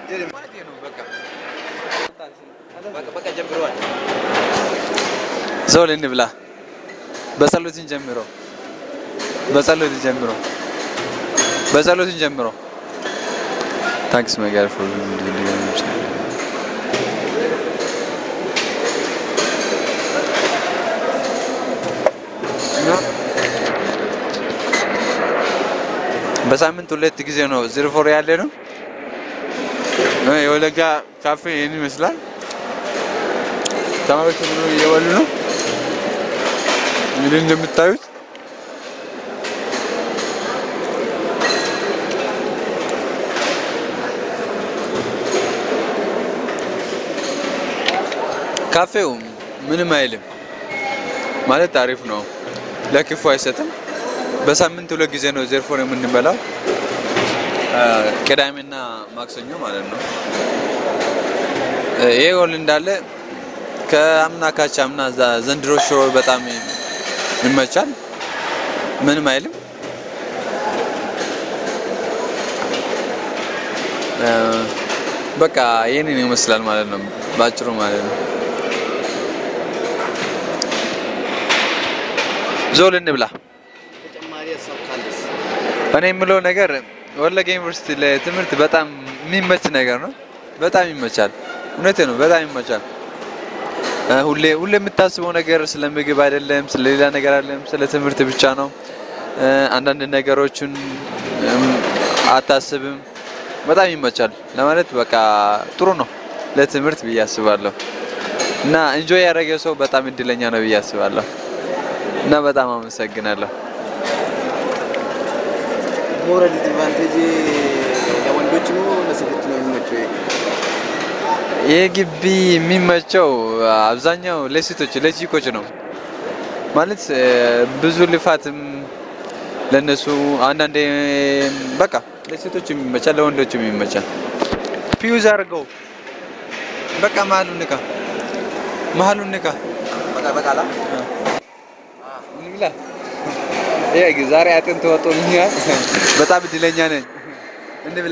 ዞል እንብላ። በጸሎትን ጀምሮ በጸሎትን ጀምሮ በጸሎትን ጀምሮ ታንክስ ማይ ጋድ ፎር በሳምንት ሁለት ጊዜ ነው ዝርፎር ያለ ነው። የወለጋ ካፌ ይህን ይመስላል። ተማሪዎች ሁሉ እየበሉ ነው። እንግዲህ እንደምታዩት ካፌው ምንም አይልም ማለት አሪፍ ነው። ለክፉ አይሰጥም። በሳምንት ሁለት ጊዜ ነው ዘርፎን የምንበላው፣ ቅዳሜና ማክሰኞ ማለት ነው። ይሄ ጎል እንዳለ ከአምና ካቻ አምና ዘንድሮ ሽሮ በጣም ይመቻል። ምንም አይልም። በቃ ይህንን ይመስላል ማለት ነው ባጭሩ ማለት ነው። ዞል እንብላ። እኔ የምለው ነገር ወለጋ ዩኒቨርሲቲ ለትምህርት በጣም የሚመች ነገር ነው። በጣም ይመቻል። እውነቴ ነው። በጣም ይመቻል። ሁሌ ሁሌ የምታስበው ነገር ስለ ምግብ አይደለም፣ ስለ ሌላ ነገር አይደለም፣ ስለ ትምህርት ብቻ ነው። አንዳንድ ነገሮችን አታስብም። በጣም ይመቻል ለማለት በቃ ጥሩ ነው ለትምህርት ብዬ አስባለሁ። እና እንጆይ ያደረገ ሰው በጣም እድለኛ ነው ብዬ አስባለሁ። እና በጣም አመሰግናለሁ። ሞራል ዲቫንቴጅ ለወንዶች ነው ለሴቶች ነው የሚመቸው? ይህ ግቢ የሚመቸው አብዛኛው ለሴቶች ለቺኮች ነው ማለት ብዙ ልፋትም ለነሱ አንዳንዴ በቃ ለሴቶች የሚመቻል ለወንዶች የሚመቻል። ፊውዝ አድርገው በቃ መሀሉን ንካ፣ መሀሉን ንካ። በቃ በቃላ እንብላ። ይሄ ዛሬ አጥንት ወጥቶልኛል። በጣም እድለኛ ነኝ። እንብላ።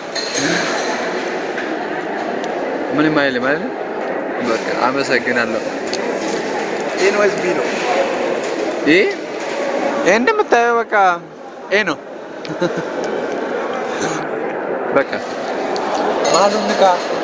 ምንም አይልም አይደል? በቃ አመሰግናለሁ። ኤ ነው ቢ ነው? ይሄ ይሄ እንደምታየው በቃ ኤ ነው። በቃ መሀሉን ንካ።